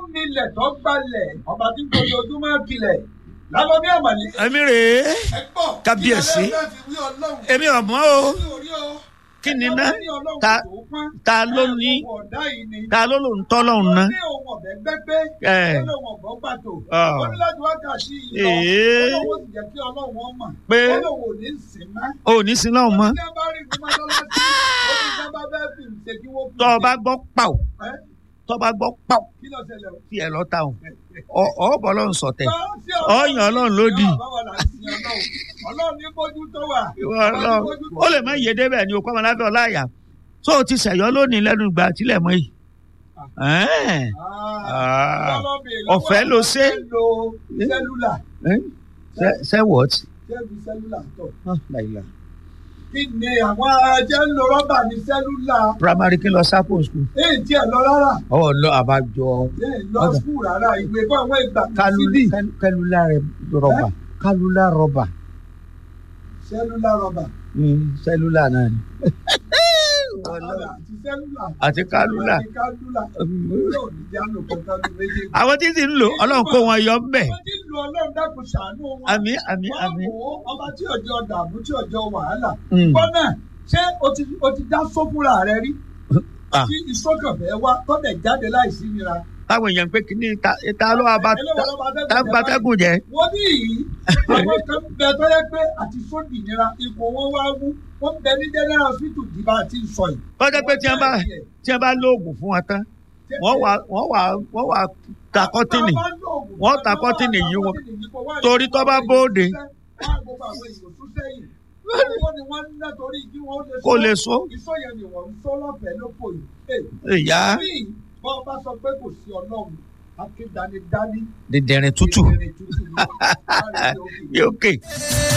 milẹ̀ tó gbalẹ̀ ọba tí kò ojoojúmọ́ kilẹ̀ lábọ́ bí àmàlẹ́. èmi rèé ẹ gbọ́ Kábíyèsí. kí ẹlẹ́fẹ́ fi wí ọlọ́run. èmi ọ̀mọ́ o ní orí o. kí ni Ẹni ná ọba ní ọlọ́run ta tó pọ́n. ta ló ní Ẹ, ọ̀dà yìí ni. ta ló ló ń tọ́ lọ́hùn ná ó ní òun ọ̀bẹ gbẹ́gbẹ́. Ẹ. ó ní òun ọ̀bọ pàtó. Ah. ó ní láti wákàtí yìí lọ. Èé. ó lóun ó sì jẹ́ kí ọlọ́run ó mọ̀. Pé. ó lóun ò ní sìn mọ́. o ò ní sin lọ́hùn mọ́ Tí a bá rí ìlú mọ́tọ́lásí, ó ní sábà bẹ́ẹ̀ fi ṣe kí wọ́n fi tọ́ ọ bá ṣe. gbọ́ pàù Ẹ́, tọ́ ọ bá gbọ́ pàù kí ló ṣẹlẹ̀ o? tí ẹ lọ́ ta o ọ ọ bọ́ lọ́hùn sọ̀tẹ̀ Bá sí ọ̀yàn ọlọ́run lódì. Báwo la ń sin Ọlọ́run? Ọlọ́run ní bójú tó wà. ìwọ ọlọ́run ó lè má yé débẹ̀ ni o kọ́ ọmọ lábẹ́ ọláyà tó o ti ṣẹ̀yọ́ lónìí lẹ́nu ìgbà tílẹ̀ mọ́ yìí Ẹ́ẹ̀. Ah. Ọ̀fẹ́ ló ṣe. lo sẹ́lúlà. Ẹ́. Ṣé- ṣé what? Sẹ́lú sẹ́lúlà tọ̀. Ah, láìla. Kí ni àwọn ajẹ́ ń lo rọ́bà ní sẹ́lúlà? primary kí lọ sápò school. Èyí tí ẹ̀ lọ rárá. ọ lọ àbájọ Èyí lọ Ọ̀dà. skul rárá. Ìwé fún àwọn ìgbà síbí. kálúlà rọba kálúlà rọba Sẹ́lúlà rọ́bà. sẹlúlà náà ni. Àti sẹ́lúlà. àti kálúlà. Àti kálúlà. Yóò ní jánu kankan ní méjèèjì. àwọn tí sì ń lò ọlọ́run kó wọn yọ bẹ́ẹ̀. Wọ́n ti lu Ọlọ́run dákun ṣàánú wọn. àmì àmì àmì. Wọ́n wò ó ọba tí ọjọ́ dààmú tí ọjọ́ wàhálà. Mm. Bọ́nà ṣé o ti o ti dá sófúnra rẹ rí? Ah. Tí ìsọ́kànfẹ́ wá tọ́lẹ̀ jáde láìsí nira. táwọn èèyàn pé kí ni ta ta ló wà bá Eléwọ̀n ló máa fẹ́ ta gbẹ̀jẹ̀ gbatẹ́gùn jẹ. wọ́n ní yìí àwọn kan bẹ tó yẹ pé àti sódì nira ipò wọn wá wú wọ́n bẹ ní general hospital tí bá a ti ń sọ yìí. kọjá pé tí wọ́n bá tí wọ́n bá lóògùn fún wọn tán wọ́n wà wọ́n wà wọ́n wà ta kọ́tìnì wọ́n ta kọ́tìnì yìí wọn torí tó bá bóde. kó lè so. Iṣọ́ yẹn ni wọ́n ń sọ lọ́fẹ̀ẹ́ lóko yìí. ìyá Bí bọ́ bá sọ pé kò sí ọlọ́run, akédanidání. dìndìnrín tútù ìrìn tútù ni. yóò kè.